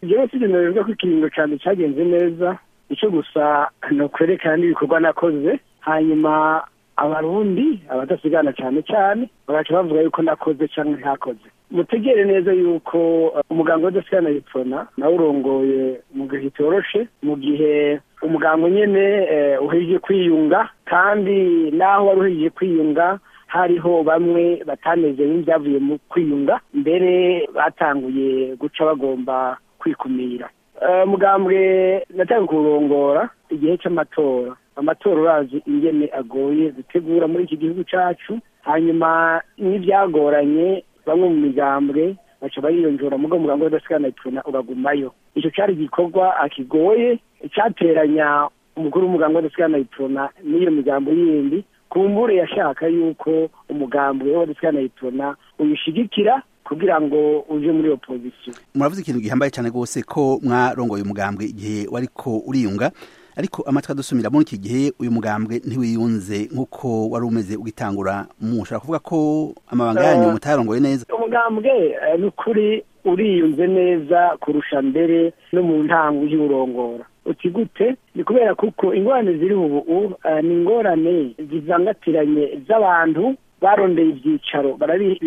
jewe sigenewe ko ikiringo cyane cyagenze neza icyo gusa ni ukwerekana n'ibikorwa nakoze hanyuma abarundi abadasigana cyane cyane bagaca bavuga yuko nakoze cyangwa ntakoze mutegere neza yuko umuganga w'adasigana yipfona nawe urongoye mu gihe kitoroshe mu gihe umuganga nyine uhejeje kwiyunga kandi naho wari uhejeje kwiyunga hariho bamwe batanezerewe n'ibyavuye mu kwiyunga mbere batanguye guca bagomba kwikumira mugambwe natanga kurongora igihe cy'amatora amatora urazi ingene agoye gutegura muri iki gihugu cyacu hanyuma n'ibyagoranye bamwe mu migambwe baca bariyonjora mugo mugambo w'adasigana ipfuna uragumayo icyo cyari igikorwa akigoye cyateranya umukuru w'umugambi w'adasigana ipfuna n'iyo migambo yindi kumbure yashaka yuko umugambwe w'adasigana ipfuna uyishigikira kugira ngo uje muri opozisiyo muravuze ikintu gihambaye cyane rwose ko mwarongoye umugambwe igihe wariko uriyunga ariko amatwi adusumira muri iki gihe uyu mugambwe ntiwiyunze nk'uko wari umeze ugitangura mushobora kuvuga ko amabanga yanyu mutayarongoye neza umugambwe ni ukuri uriyunze neza kurusha mbere no mu ntango y'urongora uti gute ni kubera kuko ingorane ziri ubu ni ingorane zizangatiranye z'abantu barondeye ibyicaro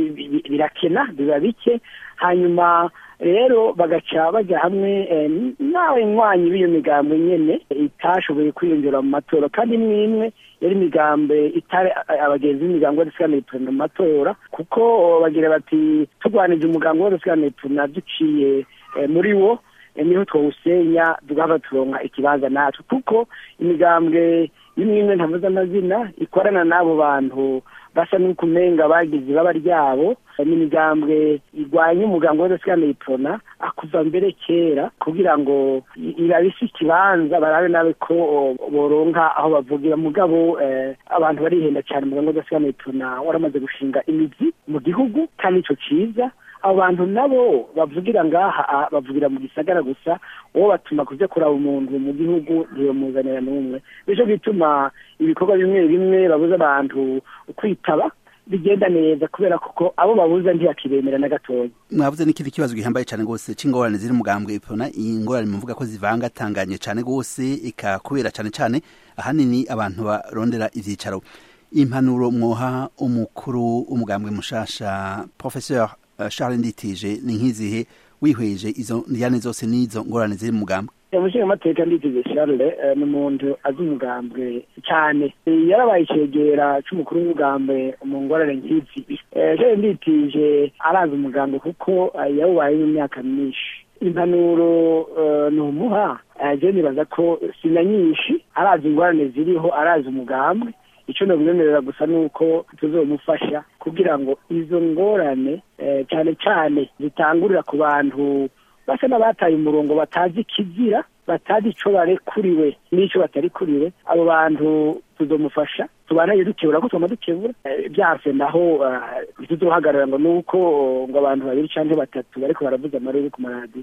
birakena biba bike hanyuma rero bagaca bajya hamwe nawe nywanyi b'iyo migambo nyine itashoboye kwiyongera mu matora kandi imwe imwe yari imigambi itari abagenzi b'imigambi w'adasigana ipfuna mu matora kuko bagira bati turwanije umugambi w'adasigana ipfuna duciye muri wo niho twawusenya tugahava turonka ikibanza natwe kuko imigambwe imwe imwe ntavuze amazina ikorana n'abo bantu basa n'ukumenga bagize ibaba ryabo n'imigambwe irwanya umugambi w'adasigana ipfuna akuva mbere kera kugira ngo irabise ikibanza barabe nawe ko boronka aho bavugira mugabo abantu barihenda cyane umugambi w'adasigana ipfuna waramaze gushinga imizi mu gihugu kandi icyo cyiza abo bantu nabo bavugira ngaha bavugira mu gisagara gusa uwo batuma kujya kuraba umuntu mu gihugu ntibamuzanira n'umwe bityo bituma ibikorwa bimwe bimwe babuza abantu kwitaba bigenda neza kubera kuko abo babuza ntiyakibemera na gatoya mwavuze n'ikindi kibazo gihambaye cyane rwose c'ingorane ziri mugambwe ipona iyi ngorane muvuga ko zivangatanganye cyane rwose ikakubera cyane cyane ahanini abantu barondera ivyicaro impanuro mwoha umukuru umugambwe mushasha professeur Charles Nditije ni nk'izihe wihweje izo ndiyane zose n'izo ngorane ziri mu mugambwe umushinga amateka Nditije Charles ni umuntu azi umugambwe cyane yarabaye icegera c'umukuru w'umugambwe mu ngorane nk'izi Charles Nditije arazi umugambwe kuko yawubaye mu myaka myinshi impanuro ni umuha je nibaza ko sina nyinshi arazi ingorane ziriho arazi umugambwe icyo nabimwemerera gusa ni uko tuzomufasha kugira ngo izo ngorane cyane cyane zitangurira ku bantu basa n'abataye umurongo batazi ikizira batazi icyo barekuriwe n'icyo batarikuriwe abo bantu tuzomufasha tubanaye dukebura ko tugomba dukebura byase naho ntituzohagarara ngo nuko ngo abantu babiri cyangwa batatu bariko baravuza amarere ku maradiyo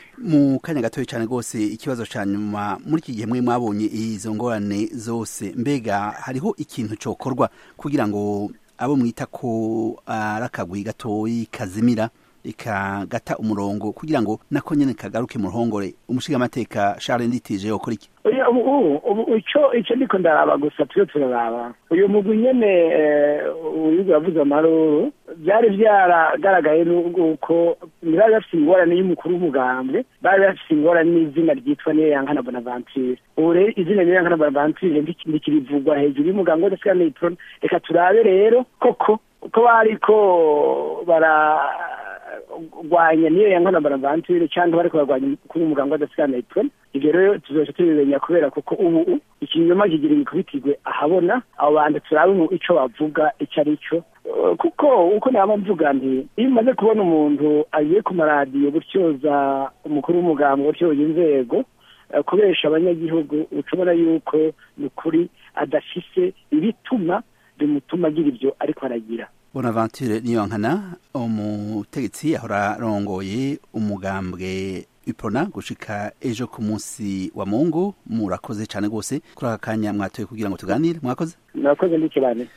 mu kanya gatoya cyane rwose ikibazo cya nyuma muri iki gihe mwe mwabonye izo ngorane zose mbega hariho ikintu cyokorwa kugira ngo abo mwita ko ari akagwi gatoyi kazimira ikagata umurongo kugira ngo nako nyene kagaruke mu ruhongore umushigamateka Charles Nditije yokora iki ubu icyo icyo ndiko ndaraba gusa turiyo turaraba uyu mugwi nyene uyu yavuze amaruru byari byaragaragaye n'uko bari bafite ingorane y'umukuru w'umugambwe bari bafite ingorane n'izina ryitwa niyo yankana bonaventure ubu rero izina niyo yankana bonaventure ntikirivugwa hejuru y'umugambwe w'adasigana iprona reka turabe rero koko ko bariko bara rwanya niyo yankana bonaventure cyangwa bariko barwanya kuri umuganga w'adasigana ipfuna ivyo rero tuzoca tubimenya kubera kuko ubu ikinyoma kigira gikubitirwe ahabona abo bantu turabe ico bavuga ico ari cyo kuko uko naba mvuga nti iyo umaze kubona umuntu agiye ku maradiyo gutyoza umukuru w'umuganga gutyoza inzego kubesha abanyagihugu ucubona yuko ni ukuri adafise ibituma bimutuma agira ivyo ariko aragira bonaventure niyonkana umutegetsi ahora arongoye umugambwe ipona gushika ejo ku munsi wa mungu murakoze cyane rwose kuri aka kanya mwatoye kugira ngo tuganire mwakoze murakoze ndikibane